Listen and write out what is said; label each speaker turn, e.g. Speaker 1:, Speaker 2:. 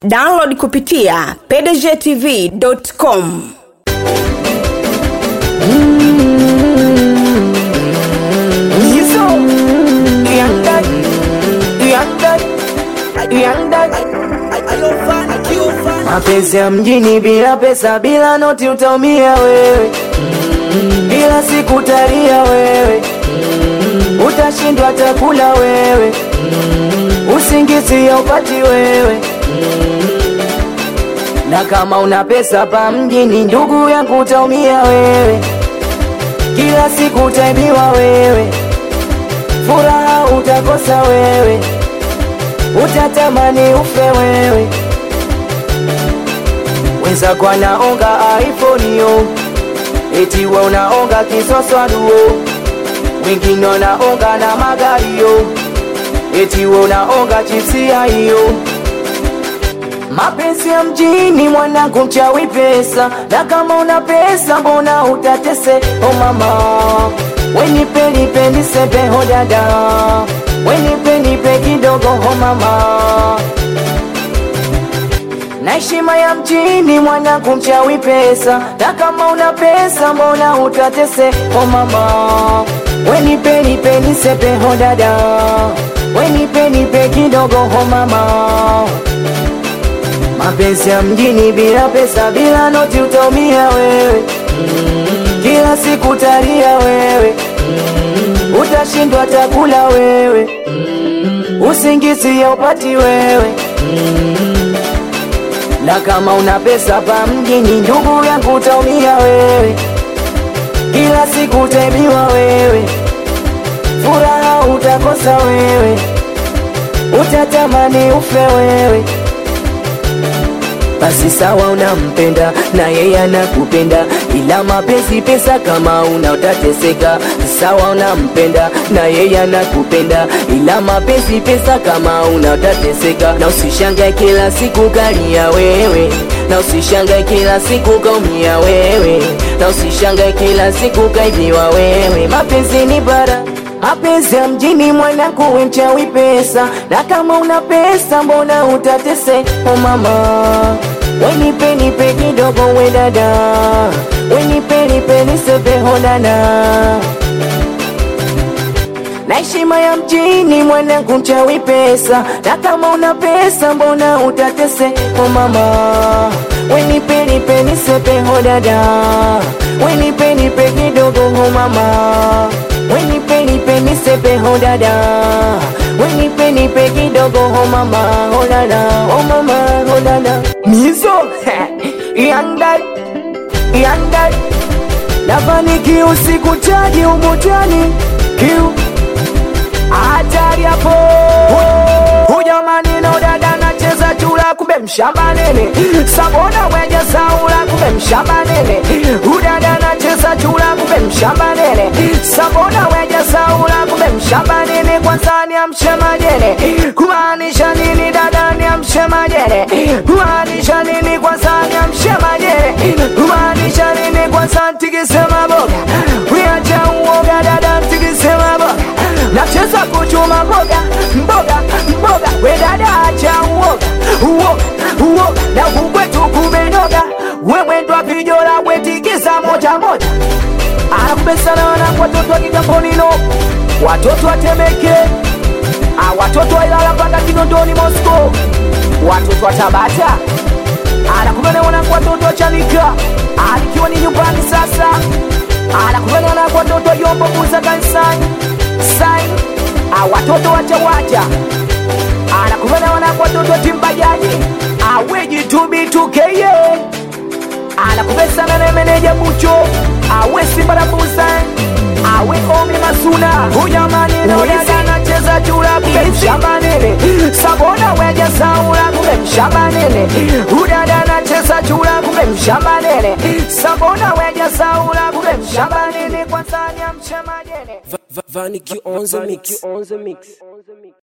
Speaker 1: download kupitia pdgtv.com
Speaker 2: Yiso, young dad, young dad, young dad. Mapenzi ya mjini bila pesa, bila noti utaumia wewe, bila siku utalia wewe, utashindwa takula wewe, usingizi haupati wewe. Na kama una pesa pa mjini, ndugu yangu, utaumia wewe, kila siku utaibiwa wewe, furaha utakosa wewe, utatamani ufe wewe. Wenzako anaonga iPhone yo, eti we unaonga kisoswaduo, wengine wanaonga na magari yo, eti we unaonga chipsia hiyo. Mapenzi ya mjini mwanangu, mchawi pesa, na kama una pesa mbona utatese? Oh mama, wenipe nipe nisepe ho dada, wenipe nipe kidogo ho mama na heshima ya mjini mwanangu, mchawi pesa, na kama una pesa mbona utatese? Oh mama, wenipe nipe nisepe ho dada, wenipe nipe kidogo ho mama Mapenzi ya mjini bila pesa, bila noti utaumia wewe, kila siku utalia wewe, utashindwa takula wewe, usingizi haupati wewe. Na kama una pesa pa mjini, ndugu yangu, utaumia wewe, kila siku utaibiwa wewe, furaha utakosa wewe, utatamani ufe wewe. Basi sawa, unampenda na yeye anakupenda, ila mapenzi pesa, kama una utateseka. Sawa, unampenda na yeye anakupenda, ila mapenzi pesa, kama una utateseka. Na usishangae kila siku kalia wewe, na usishangae kila siku kaumia wewe, na usishangae kila siku kaibiwa wewe. Mapenzi ni bara Mapenzi ya mjini mwanangu, we mchawi pesa, na kama una pesa mbona utatese? Oh mama, wenipe nipe kidogo, we dada, wenipe nipe nisepe hodana na heshima ya mjini mwanangu, mchawi pesa, na kama una pesa mbona utatese? Oh mama, wenipe nipe nisepe hodada, wenipe nipe kidogo, oh mama wenipe nipe nisepe ho dada, wenipe nipe kidogo ho mama, ho dada, oh mama, ho dada. Mizo young dad, young dad, nafani kiu siku chaji umutani kiu hatari hapo hujamani na udada nacheza chula kumbe mshamba nene sabona mweja saula kumbe mshamba nene udada nacheza chula kumbe mshamba nene sabona mweja saula kumbe mshamba nene kwanza ni amshemajene kumaanisha nini dada ni amshemajene kumaanisha nini kwanza ni amshemajene kumaanisha nini kwanza ntikisema boga wiacha uoga dada ntikisema boga nacheza kuchuma mboga mboga mboga wedada acha uoga uoga uoga na kukwetu kumenoga wemwendwa vijola wetikisa moja moja anakubesana wanangu watoto wa kigamponino watoto watemeke Ah, watoto wa Ilala mpaka Kinondoni Moscow watoto wa Tabata anakubana wanangu watoto wa Chanika alikiwa ni nyumbani sasa anakubana wanangu watoto wa Yombo Musa kanisani sai Ah, watoto wa Chawacha anakubana wanangu watoto wa Timbajaji aweji tubitukeye anakubesana na meneja Mucho awe Simba na Busan awe Omi Masuna hujamani naonaga anacheza chura kumbe mshamba nene sabona weja saula kumbe mshamba nene udada anacheza chura kumbe mshamba nene sabona weja saula kumbe mshamba nene kwanza ni amshema jene
Speaker 3: Vanity on the mix.